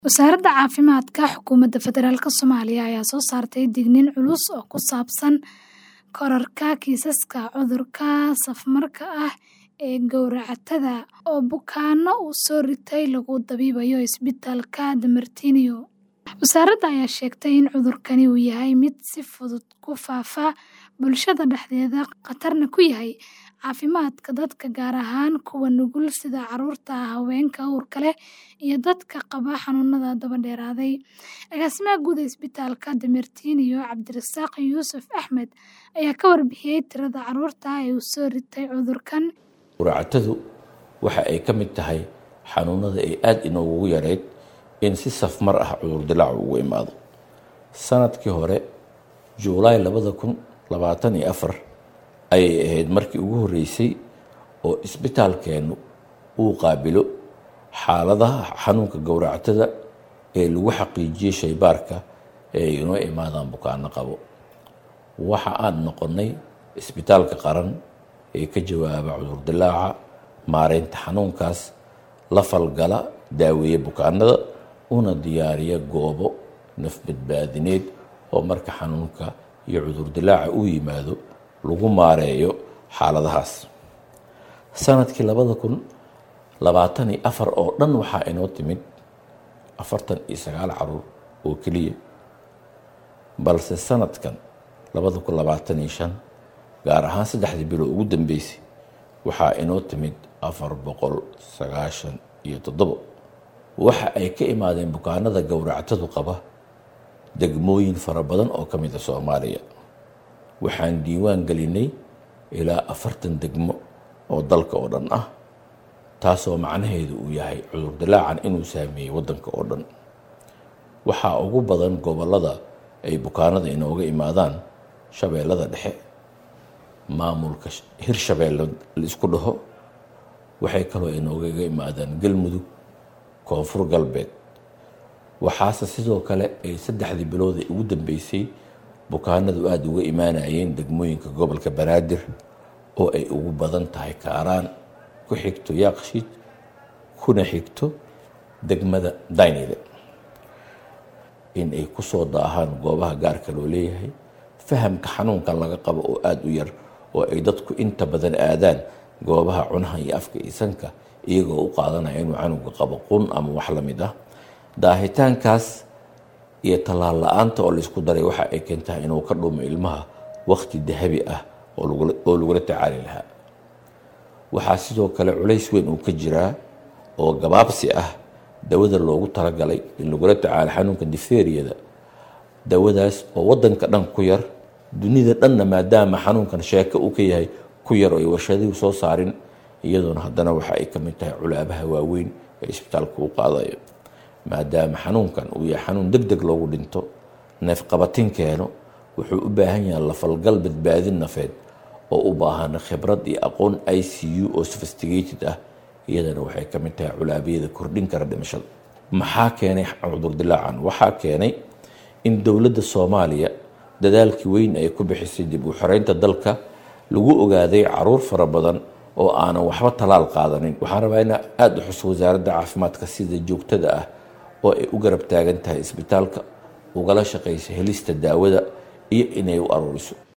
Wasaaradda Caafimaadka Xukuumadda Federaalk Soomaaliya ayaa soo saartay digniin culus oo ku saabsan kororka kiisaska cudurka safmarka ah ee gowracatada oo bukaanno uu soo ritay lagu dabiibayo isbitaalka Damartiniyo. Wasaaradda ayaa sheegtay in cudurkani uu yahay mid si fudud ku faafa bulshada dhexdeeda, khatarna ku yahay caafimaadka dadka, gaar ahaan kuwa nugul sida carruurta, haweenka uurka leh, iyo dadka qaba xanuunada daba dheeraaday. Agaasimaha Guud ee Isbitaalka Damartiniyo, Cabdirasaaq Yuusuf Axmed, ayaa ka warbixiyay tirada carruurta ah ee uu soo ritay cudurkan. Gowracatadu waxa ay ka mid tahay xanuunada ay aad inoogu yareyd in si safmar ah cudur dillaacu ugu imaado. Sanadkii hore, Juulaay labada kun labaatan iyo afar ayay ahayd markii ugu horreysay oo isbitaalkeennu uu qaabilo xaaladaha xanuunka gowracatada ee lagu xaqiijiyey shaybaarka ee ay inoo imaadaan bukaanno qabo. Waxa aan noqonnay isbitaalka qaran ee ka jawaaba cudur dillaaca, maareynta xanuunkaas, la falgala, daaweeya bukaanada, una diyaariya goobo naf-badbaadineed oo marka xanuunka iyo cudur dillaaca uu yimaado lagu maareeyo xaaladahaas. Sanadkii labada kun labaatan iyo afar oo dhan waxaa inoo timid afartan iyo sagaal carruur oo keliya, balse sanadkan labada kun labaatan iyo shan gaar ahaan saddexdii bilood ugu dambeysay waxaa inoo timid afar boqol sagaashan iyo toddobo. Waxa ay ka imaadeen bukaanada gowracatadu qaba degmooyin fara badan oo ka mid ah Soomaaliya. Waxaan diiwaan gelinay ilaa afartan degmo oo dalka oo dhan ah, taasoo macnaheedu uu yahay cudur dillaacan inuu saameeyey waddanka oo dhan. Waxaa ugu badan gobollada ay bukaanada inooga imaadaan Shabeellada Dhexe, maamulka Hirshabeelle la isku dhaho, waxay kaloo inoogaga imaadaan Galmudug, Koonfur Galbeed. Waxaase sidoo kale ay saddexdii bilood ee ugu dambeysay bukaanadu aada uga imaanayeen degmooyinka gobolka Banaadir oo ay ugu badan tahay Kaaraan, ku xigto Yaaqshiid, kuna xigto degmada Daynile. In ay ku soo daahaan goobaha gaarka loo leeyahay, fahamka xanuunkan laga qabo oo aada u yar oo ay dadku inta badan aadaan goobaha cunaha iyo afka iyo sanka iyagoo u qaadanaya inuu canuga qabo qun ama wax la mid ah. Daahitaankaas iyo tallaal la-aanta oo la isku daray waxa ay keentaa inuu ka dhumo ilmaha waqti dahabi ah oo lagula tacaali lahaa. Waxaa sidoo kale culays weyn uu ka jiraa oo gabaabsi ah dawada loogu talagalay in lagula tacaalo xanuunka difteeriyada. Dawadaas oo waddanka dhan ku yar, dunida dhanna maadaama xanuunkan sheeko uu ka yahay ku yar oo ay warshaduhu soo saarin, iyadoona haddana waxa ay ka mid tahay culaabaha waaweyn ee isbitaalka uu qaadayo. Maadaama xanuunkan uu yahay xanuun deg deg loogu dhinto, neef-qabatin keeno, wuxuu u baahan yahay la falgal badbaadin nafeed oo u baahan khibrad iyo aqoon ICU oo sophisticated ah, iyadana waxay ka mid tahay culaabiyada kordhin kara dhimashada. Maxaa keenay cudur dillaacan? Waxaa keenay in dowladda Soomaaliya dadaalkii weyn ay ku bixisay dib u xoreynta dalka lagu ogaaday carruur fara badan oo aanan waxba talaal qaadanin. Waxaan rabaa inaan aada u xuso wasaaradda caafimaadka sida joogtada ah oo ay u garab taagan tahay isbitaalka, ugala shaqeyso helista daawada iyo inay u aruuriso.